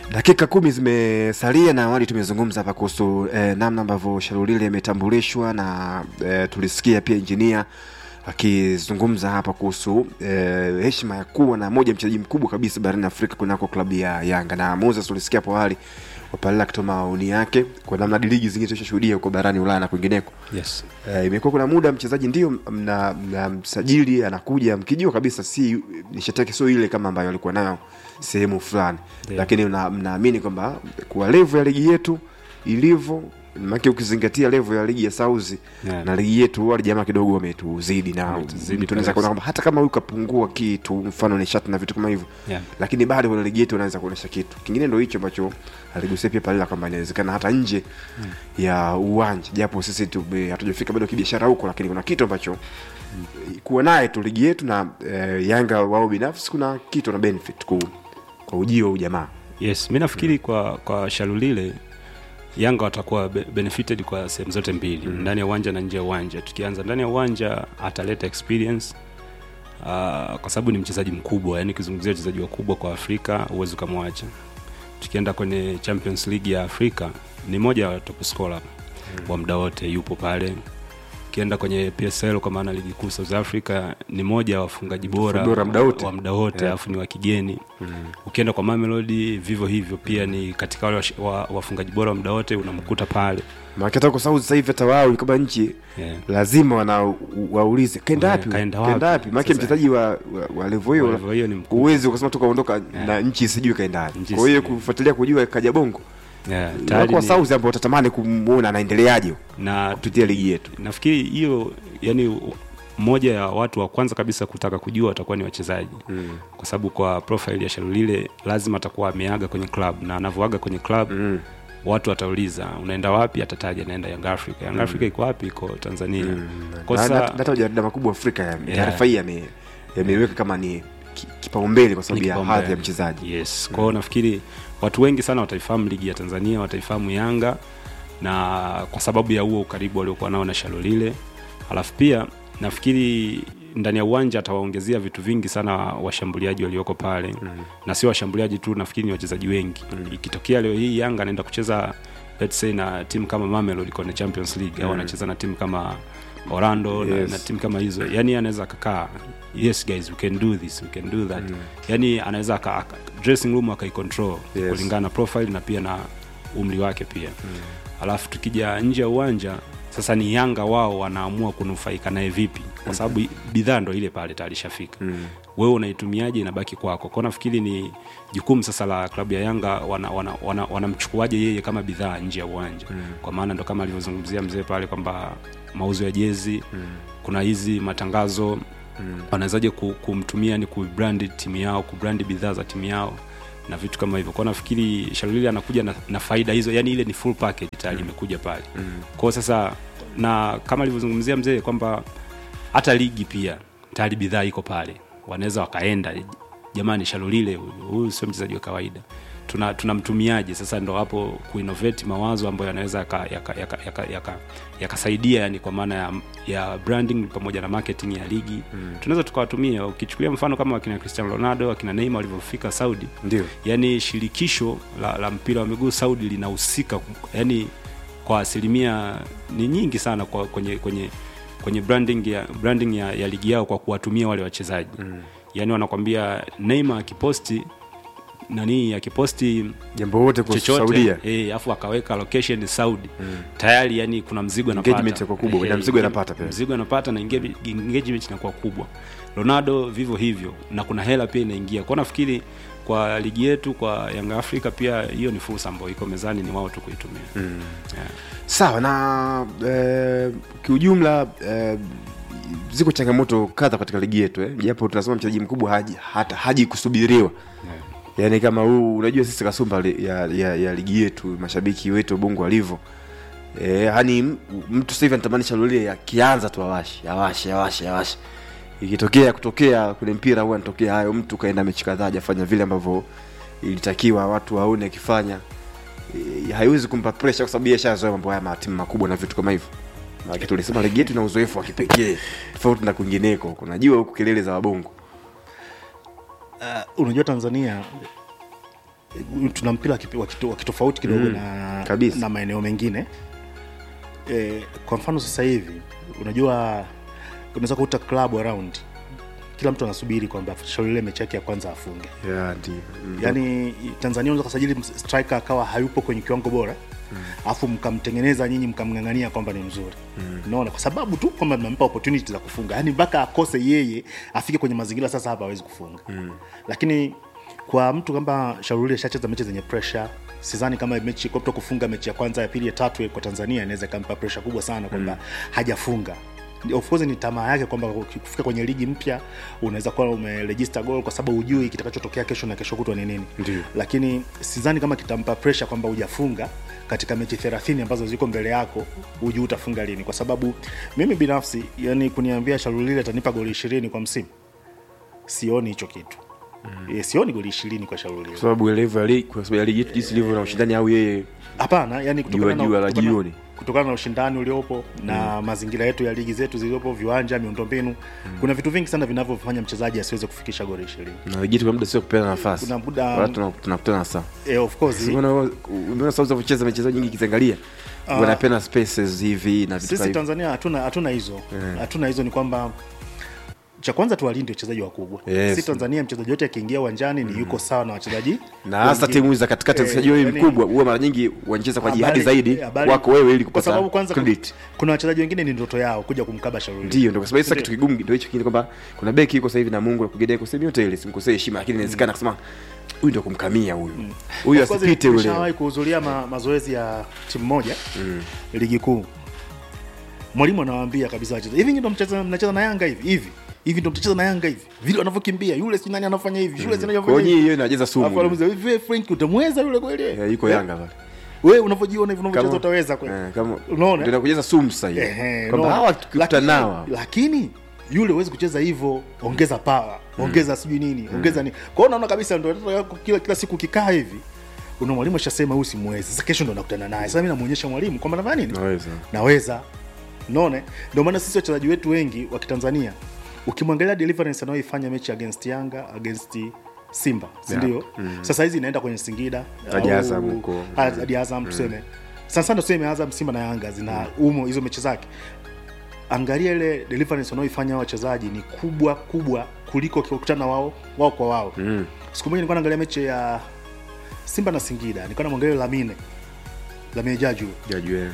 dakika kumi zimesalia na awali tumezungumza hapa kuhusu eh, namna ambavyo sharulile imetambulishwa na eh, tulisikia pia injinia akizungumza hapa kuhusu eh, heshima ya kuwa na moja mchezaji mkubwa kabisa barani afrika kunako klabu ya yanga na moses tulisikia hapo awali wapalila akitoa maoni yake kwa namna ligi zingine tushashuhudia huko barani ulaya na kwingineko yes. Eh, imekuwa kuna muda mchezaji ndio mna, mna msajili anakuja mkijua kabisa si nishati yake sio ile kama ambayo alikuwa nayo sehemu fulani Ndio. lakini una- mnaamini kwamba kwa levo ya ligi yetu ilivyo make ukizingatia levo ya ligi ya sauzi Yeah. na ligi yetu wale jamaa kidogo wametuzidi na Wametuzidi tunaweza kuona kabisa. kwamba hata kama huyu kapungua kitu mfano nishati na vitu kama hivyo Yeah. lakini bado kwenye ligi yetu unaweza kuonyesha kitu kingine ndo hicho ambacho aligusia pia palila kwamba inawezekana hata nje ya uwanja japo sisi tume- hatujafika bado kibiashara huko lakini kuna kitu ambacho kuwa naye tu ligi yetu na eh, yanga wao binafsi kuna kitu na benefit ku, kwa ujio wa ujamaa yes mi nafikiri kwa kwa shalulile yanga watakuwa be- benefited kwa sehemu zote mbili mm. ndani ya uwanja na nje ya uwanja tukianza ndani ya uwanja ataleta experience uh, kwa sababu ni mchezaji mkubwa yani ukizungumzia wachezaji wakubwa kwa afrika huwezi ukamwacha tukienda kwenye champions league ya afrika ni moja wa top scorer mm. wa muda wote yupo pale ukienda kwenye psl kwa maana ligi kuu south africa ni moja wa wafungaji bora Bora muda wote. wa muda wote Yeah. alafu ni wa kigeni mm. ukienda kwa mamelodi vivyo hivyo pia ni katika wale wash- wa- wafungaji bora wa muda wote unamkuta pale maana hata kwa sababu sasa hivi hata wao kama nchi yeah. lazima wana waulize kaenda Yeah, wapi kaenda kaenda wapi? wapi maana Sasa- mchezaji wa, wa, wa levo hiyo Kwa hivyo hiyo ni mkubwa. uwezi ukasema tukaondoka Yeah. na nchi sijui kaenda wapi Nchi kwa hiyo sijui. kufuatilia kujua kaja bongo Yeah, wako tayari wa ni- sauzi ambao watatamani kumuona anaendeleaje na kupitia ligi yetu nafikiri hiyo yani mmoja ya watu wa kwanza kabisa kutaka kujua watakuwa ni wachezaji mm. kwa sababu kwa profile ya sharulile lazima atakuwa ameaga kwenye club na anavyoaga kwenye club mm. watu watauliza unaenda wapi atataja naenda young africa young africa iko wapi iko tanzania mm. Na- na- kosa hata majarida makubwa afrika ya- Yeah. taarifa hii yame- yameiweka kama ni ki- kipaumbele kwa sababu ni ya kipaumbele. hadhi ya mchezaji yes kwao nafikiri watu wengi sana wataifahamu ligi ya tanzania wataifahamu yanga na kwa sababu ya huo ukaribu waliokuwa nao na shalolile alafu pia nafikiri ndani ya uwanja atawaongezea vitu vingi sana washambuliaji walioko pale mm. na sio washambuliaji tu nafikiri ni wachezaji wengi mm. ikitokea leo hii yanga anaenda kucheza let's say na timu kama Mamelodi kwenye champions league au anacheza na timu kama orlando yes. Yes. na, na timu kama hizo yani anaweza akakaa yes guys we can do this we can do that mm. yani anaweza aka, aka, dressing room akaicontrol Yes. kulingana na profile na pia na umri wake pia mm. alafu tukija nje ya uwanja sasa ni yanga wao wanaamua kunufaika naye vipi kwa sababu bidhaa ndo ile pale tayari ishafika mm. wewe unaitumiaje inabaki kwako kwao nafikiri ni jukumu sasa la klabu ya yanga wanamchukuaje wana, wana, wanamchukuaje yeye kama bidhaa nje ya uwanja mm. kwa maana ndo kama alivyozungumzia mzee pale kwamba mauzo ya jezi mm. kuna hizi matangazo mm. wanawezaje ku- kumtumia ni kubrandi timu yao kubrandi bidhaa za timu yao na vitu kama hivyo kwao nafikiri sharulili anakuja na, na faida hizo yani ile ni full package tayari imekuja pale mm. kwao sasa na kama alivyozungumzia mzee kwamba hata ligi pia tayari bidhaa iko pale wanaweza wakaenda jamani shalulile huyu huyu sio mchezaji wa kawaida tuna tunamtumiaje sasa ndo hapo kuinnovate mawazo ambayo yanaweza yakasaidia yaka, yaka, yaka, yaka, yakasaidia yani kwa maana ya, ya branding pamoja na marketing ya ligi mm. tunaweza tukawatumia ukichukulia mfano kama wakina cristiano ronaldo wakina neima walivyofika saudi ndio yani shirikisho la, la mpira wa miguu saudi linahusika yani kwa asilimia ni nyingi sana kwa, kwenye kwenye kwenye branding ya, branding ya, ya ligi yao kwa kuwatumia wale wachezaji mm. yani wanakwambia neima akiposti nani akiposti jambo wote kwa saudia chochote eh, afu akaweka location saudi mm. tayari yani kuna mzigo Engagement anapata inakuwa kubwa, Eh, na mzigo eh, anapata pia. mzigo anapata na engage- engagement inakuwa kubwa ronaldo vivyo hivyo na kuna hela pia inaingia kwa nafikiri kwa ligi yetu kwa yanga afrika pia hiyo ni fursa ambayo iko mezani ni wao tu kuitumia mm. yeah. sawa na eh, kiujumla eh, ziko changamoto kadha katika ligi yetu eh. japo tunasema mchezaji mkubwa haji, hata haji kusubiriwa Yeah. yaani kama huu unajua sisi kasumba li- ya, ya, ya ligi yetu mashabiki wetu bongo walivyo e, yani m- mtu sasa hivi anatamani shalulie akianza tu awashe awashe awashe awashe ikitokea kutokea kwenye mpira huwa anatokea hayo mtu kaenda mechi kadhaa hajafanya vile ambavyo ilitakiwa watu waone akifanya e, haiwezi kumpa pressure kwa sababu yeye ashazoea mambo haya matimu makubwa na vitu kama hivyo Maana tulisema ligi yetu ina uzoefu wa kipekee tofauti na kwingineko kunajua huku kelele za wabongo uh, unajua tanzania tuna mpira wa kipi- wa kito- wa kitofauti kidogo Mm, na, kabisa. na maeneo mengine e, kwa mfano sasa hivi unajua unaweza kukuta club around kila mtu anasubiri kwamba shauri ile mechi yake ya kwanza afunge yeah, ndio Mm. yaani tanzania unaweza kusajili ms- striker akawa hayupo kwenye kiwango bora alafu mkamtengeneza nyinyi mkamng'ang'ania kwamba ni mzuri unaona kwa sababu tu kwamba mnampa opportunity za kufunga yaani mpaka akose yeye afike kwenye mazingira sasa hapa hawezi kufunga lakini kwa mtu kama shauri ashacheza mechi zenye pressure sidhani kama mechi kopto kufunga mechi ya kwanza ya pili ya tatu kwa tanzania inaweza ikampa pressure kubwa sana kwamba hajafunga of course ni tamaa yake kwamba kufika kwenye ligi mpya unaweza kuwa umeregister goal kwa sababu hujui kitakachotokea kesho na kesho kutwa ni nini Ndio. lakini sidhani kama kitampa pressure kwamba hujafunga katika mechi 30 ambazo ziko mbele yako hujui utafunga lini kwa sababu mimi binafsi yani kuniambia sharulile atanipa goli ishirini kwa msimu sioni hicho kitu mm. sioni goli ishirini kwa sharulile kwa sababu level ya ligi kwa sababu ya ligi yetu jinsi ilivyo na ushindani au yeye hapana yani kutokana Jua- jua na, la kutokana, jioni. kutokana na ushindani uliopo na mazingira yetu ya ligi zetu zilizopo viwanja miundombinu kuna vitu vingi sana vinavyofanya mchezaji asiweze kufikisha goli ishirini na ligi yetu kwa muda sio kupeana nafasi Kuna muda- Wala tuna- tunakutana saa eh, of course umeona umeona sababu za kucheza mechezo nyingi kiziangalia wanapenda spaces hivi na vitu sisi kama hivyo. tanzania hatuna hatuna hizo hatuna hizo ni kwamba cha kwanza tuwalinde wachezaji wakubwa Yes. si tanzania mchezaji yote akiingia uwanjani ni yuko sawa na wachezaji na hasa wengine. timu za katikati Eh, mchezaji wewe yani- mkubwa huwa mara nyingi wanacheza kwa jihadi Habari- zaidi habari- wako wewe ili kwa sababu kupata kwanza credit kuna wachezaji wengine ni ndoto yao kuja kumkaba shauri ndio ndio kwa sababu sasa Ndio. kitu kigumu ndio hicho kingine kwamba kuna beki yuko sasa hivi na Mungu akugedea kusema yote ile simkosee heshima lakini inawezekana kusema huyu ndio kumkamia huyu huyu Of course, asipite ule nishawahi kuhudhuria ma, mazoezi ya timu moja ligi kuu mwalimu anawaambia kabisa wachezaji hivi ndo mcheza mnacheza na yanga hivi hivi hivi ndo mtacheza na yanga hivi vile wanavyokimbia yule si nani anafanya hivi yule si nani kwa anafanya hiyo hivi hiyo inajeza Alafu sumu anamuuliza, hivi wewe Frank utamweza yule kweli Eh, yuko Eh? Yanga pale wewe unavyojiona hivi unavyocheza Kama- utaweza kweli Eh, kama Unaona? ndio nakujeza sumu sasa hivi Ehe, kwamba unaona? hawa tukikuta Lakini- nao lakini yule huwezi kucheza hivyo ongeza power ongeza sijui nini ongeza nini kwa hiyo unaona kabisa ndo watoto wako kila, kila siku ukikaa hivi una mwalimu ashasema huyu simwezi sasa kesho ndo nakutana naye sasa mimi namuonyesha mwalimu kwamba nafanya nini naweza naweza naone ndio maana sisi wachezaji wetu wengi wa kitanzania ukimwangalia deliverance anayoifanya mechi against yanga against simba sindio sasa hizi inaenda kwenye singida Hadi au- Azam huko. hadi azam tuseme sana sana tuseme azam simba na yanga zina umo hizo mechi zake angalia ile deliverance wanaoifanya hao wachezaji ni kubwa kubwa kuliko kukutana wao wao kwa wao Mm. siku moja nilikuwa naangalia mechi ya simba na singida nilikuwa namwangalia lamine lamine jaju jajue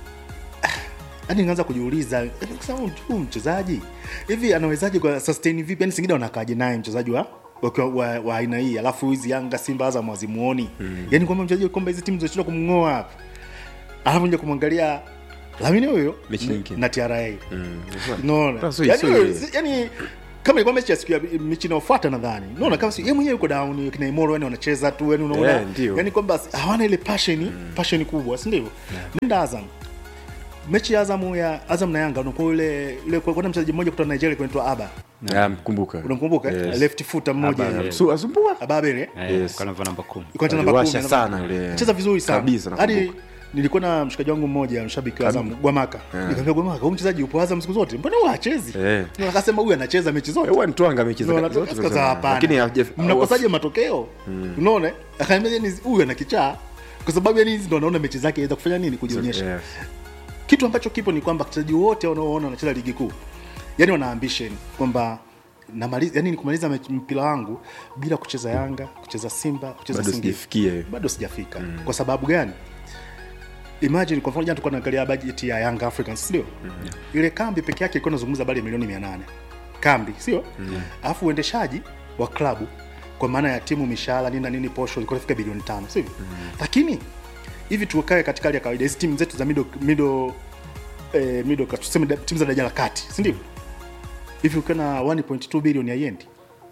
hadi nikaanza kujiuliza eh, kusema huyu- huyu mchezaji hivi anawezaje kwa sustain vipi yani singida wanakaaje naye mchezaji wa wa, wa, wa aina hii alafu hizi yanga simba azam wazimuoni mm. yani kwamba mchezaji kwamba hizi timu zinashindwa kumng'oa hapa alafu nja kumwangalia lamine huyo Mechi nyingine. na tra Mm. unaona Sasa yani, sio- wewe, si- yani kama ilikuwa mechi ya siku ya mechi inayofuata nadhani unaona kama si yeye mwenyewe yuko down kina Imoro yani wanacheza tu yani unaona Yeah, ndio. yani kwamba si- hawana ile passion passion kubwa si ndivyo nenda Azam mechi ya Azam ya Azam na Yanga unakuwa ile ile kwa kuna mchezaji mmoja kutoka Nigeria kunaitwa Aba Ah, mkumbuka unamkumbuka Yes. left footer mmoja Aba, eh, yes. Su- asumbua Ababele Eh, Yes. kwa namba namba kumi yuko anacheza namba Aliwasha 10 sana yule. cheza vizuri sana Kabisa, hadi nakumbuka. nilikuwa na mshikaji wangu mmoja mshabiki wa Azam Gwamaka nikamwambia Gwamaka huyu mchezaji yupo Azam siku zote mbona huwa hachezi Eh. Na akasema huyu anacheza mechi zote huwa nitwanga mechi za- No, zote natoka- za- sasa hapana. lakini haja- mnakosaje matokeo unaona akaambia yani huyu ana kichaa kwa sababu yani hizi ndo anaona mechi zake aweza kufanya nini kujionyesha Yes. kitu ambacho kipo ni kwamba wachezaji wote wanaoona wanacheza ligi kuu yani wana ambition kwamba namaliza yani ni kumaliza mechi- mpira wangu bila kucheza yanga kucheza simba kucheza bado Singida. sijafikia hiyo. bado sijafika kwa sababu gani imagine kwa mfano jana tulikuwa tunaangalia bajeti ya Young Africans sio ile kambi peke yake ilikuwa inazungumza bali milioni 800 kambi sio alafu uendeshaji wa klabu kwa maana ya timu mishahara nini na nini posho ilikuwa inafika bilioni tano sivyo lakini hivi tukae katika hali ya kawaida hizi timu zetu za middle middle eh, middle class, tuseme da- timu za daraja la kati si ndivyo hivi ukiwa na 1.2 bilioni haiendi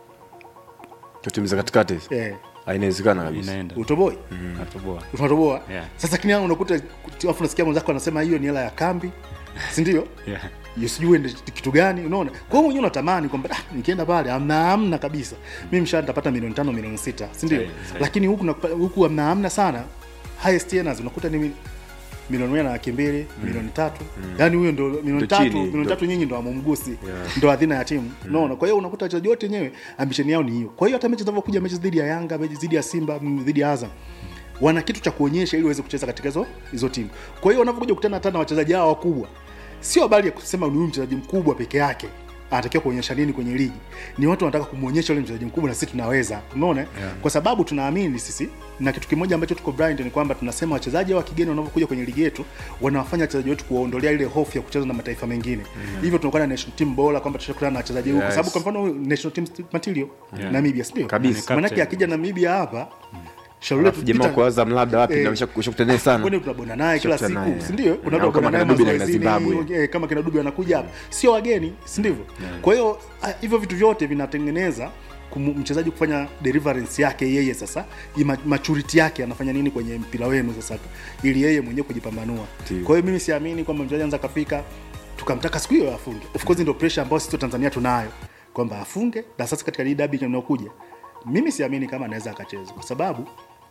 Kwa timu za katikati hizi. eh, Ah, inawezekana kabisa inaenda utoboi Natoboa. unatoboa Yeah. sasa lakini hao unakuta afu nasikia mwenzako anasema hiyo ni hela ya kambi si ndio Yeah. Hiyo sijui ende kitu gani unaona kwa hiyo mwenyewe unatamani kwamba ah, nikienda pale amna amna kabisa mimi mshahara nitapata milioni tano milioni sita si ndio Sahi, sahi. lakini huku nakupa- huku amna amna sana highest earners unakuta ni milioni moja na laki mbili milioni tatu yaani huyo ndo milioni Ndo tatu chini, milioni ndo- tatu nyinyi ndo amumgusi Yeah. ndo adhina ya timu unaona kwa hiyo unakuta wachezaji wote wenyewe ambisheni yao ni hiyo kwa hiyo hata mechi zinavyokuja mechi dhidi ya yanga mechi dhidi ya simba mm, dhidi ya azam wana kitu cha kuonyesha ili waweze kucheza katika hizo hizo timu kwa hiyo wanavyokuja kukutana hata na wachezaji hao wakubwa sio habari ya kusema ni huyu mchezaji mkubwa peke yake anatakiwa kuonyesha nini kwenye ligi ni watu wanataka kumwonyesha yule mchezaji mkubwa na sisi tunaweza unaona yeah. kwa sababu tunaamini sisi na kitu kimoja ambacho tuko blind ni kwamba tunasema wachezaji wa kigeni wanavyokuja kwenye ligi yetu wanawafanya wachezaji wetu kuwaondolea ile hofu ya kucheza na mataifa mengine mm. hivyo tunakuwa na national team bora kwamba tutakutana na wachezaji huko Yes. kwa sababu kwa mfano huyu national team material Yeah. Namibia sio Kabisa. maana yake akija Namibia hapa shauri letu jamaa Peter- kwa Azam labda wapi Eh, na ushakutana naye sana kwani tunabonda naye kila Tunakutana siku naye, si ndio yeah. unaweza Au kama kubonda naye kina Dube na mazoezini, Zimbabwe. eh, kama kina Dube anakuja hapa sio wageni si ndivyo kwa hiyo ah, hivyo vitu vyote vinatengeneza kumu- mchezaji kufanya deliverance yake yeye sasa ima- maturity yake anafanya nini kwenye mpira wenu sasa ili yeye mwenyewe kujipambanua Ndio. kwa hiyo mimi siamini kwamba mchezaji anza kafika tukamtaka siku hiyo afunge of course ndio pressure ambayo sisi wa Tanzania tunayo kwamba afunge na sasa katika hii dabi inayokuja mimi siamini kama anaweza akacheza kwa sababu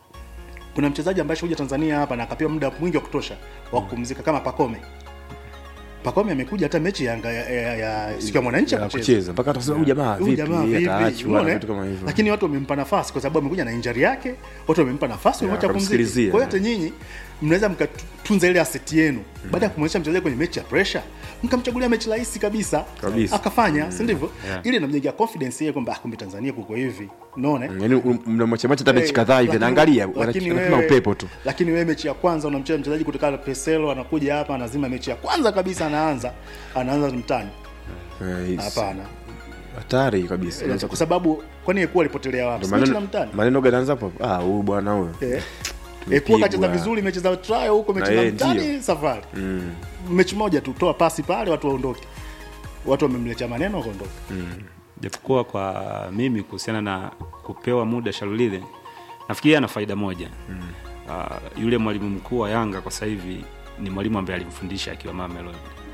kuna mchezaji ambaye kuja Tanzania hapa na akapewa muda mwingi wa kutosha wa kupumzika kama Pakome. Pakome amekuja hata mechi ya, Yanga- ya, ya, ya siku ya mwananchi Ya akacheza. kucheza mpaka atasema huyu jamaa Huyu vipi jamaa vipi? ataachwa Unaona, na eh? vitu kama hivyo Lakini watu wamempa nafasi kwa sababu amekuja na injury yake, watu wamempa nafasi Yeah, wamwacha pumzike. wakamsikilizia, Kwa hiyo yeah. hata nyinyi mnaweza mkatunza ile asset yenu baada ya kumwonyesha mchezaji kwenye mechi ya pressure mkamchagulia mechi rahisi kabisa, Kabisa. akafanya si ndivyo? Yeah. Ile inamjengea confidence yeye kwamba ah, kumbe Tanzania kuko hivi, unaona eh? yani mnamwachamacha hata mechi Eh, kadhaa hivi lakini- naangalia lakini wanapima wewe- upepo tu lakini wewe mechi ya kwanza unamcheza mchezaji kutoka Peselo anakuja hapa anazima mechi ya kwanza kabisa anaanza anaanza mtani Eh, it's hapana hatari kabisa Unaweza kwa sababu kwani Ekuwa alipotelea wapi Ndio Si mechi na maneno mtani maneno gani anaanza hapo ah huyu bwana huyo eh Tumepigwa. Ekuwa kacheza vizuri mechi za trial huko mechi Na za yeye mtani ndio. safari mm. mechi moja tu toa pasi pale watu waondoke watu wamemletea maneno wakaondoka japokuwa kwa mimi kuhusiana na kupewa muda Shalulile nafikiri ana faida moja mm. uh, yule mwalimu mkuu wa Yanga kwa sasa hivi ni mwalimu ambaye alimfundisha akiwa Mamelodi.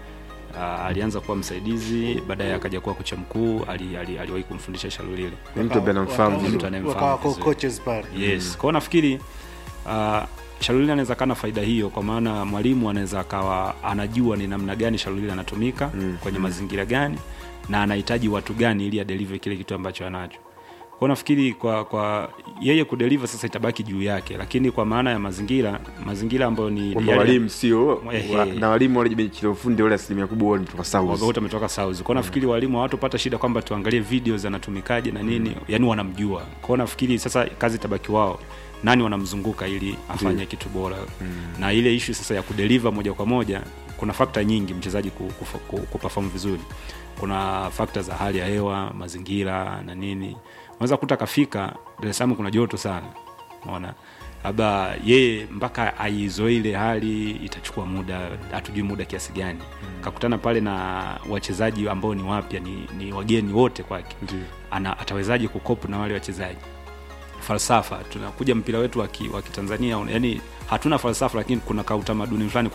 Uh, alianza kuwa msaidizi baadaye akaja kuwa kocha mkuu ali, ali, aliwahi kumfundisha Shalulile ni mtu ambaye anamfahamu Wakawa- mtu anayemfahamu wakawa vizuri. coaches pale yes kwao nafikiri uh, Shalulile anaweza kana faida hiyo kwa maana mwalimu anaweza akawa anajua ni namna gani Shalulile anatumika mm. kwenye mazingira gani na anahitaji watu gani ili adeliver kile kitu ambacho anacho kwao nafikiri kwa kwa yeye kudeliver sasa itabaki juu yake lakini kwa maana ya mazingira mazingira ambayo ni kwamba yale- walimu sio Ehe. wa- na walimu wale benchi la ufundi wale asilimia kubwa wao ni kutoka South wote wametoka South. Kwa nafikiri walimu hawatopata shida kwamba tuangalie video zinatumikaje na nini, yani wanamjua. Kwa nafikiri sasa kazi itabaki wao nani wanamzunguka ili afanye kitu bora na ile issue sasa ya kudeliver moja kwa moja kuna fakta nyingi mchezaji ku- kufa- ku- kuperform vizuri kuna fakta za hali ya hewa mazingira na nini unaweza kuta kafika Dar es Salaam kuna joto sana unaona labda yeye mpaka aizoe ile hali itachukua muda hatujui muda kiasi gani kakutana pale na wachezaji ambao ni wapya ni, ni wageni wote kwake Ndiyo. ana atawezaje kukopu na wale wachezaji falsafa tunakuja mpira wetu wa ki- wa kitanzania yani hatuna falsafa lakini kuna kautamaduni fulani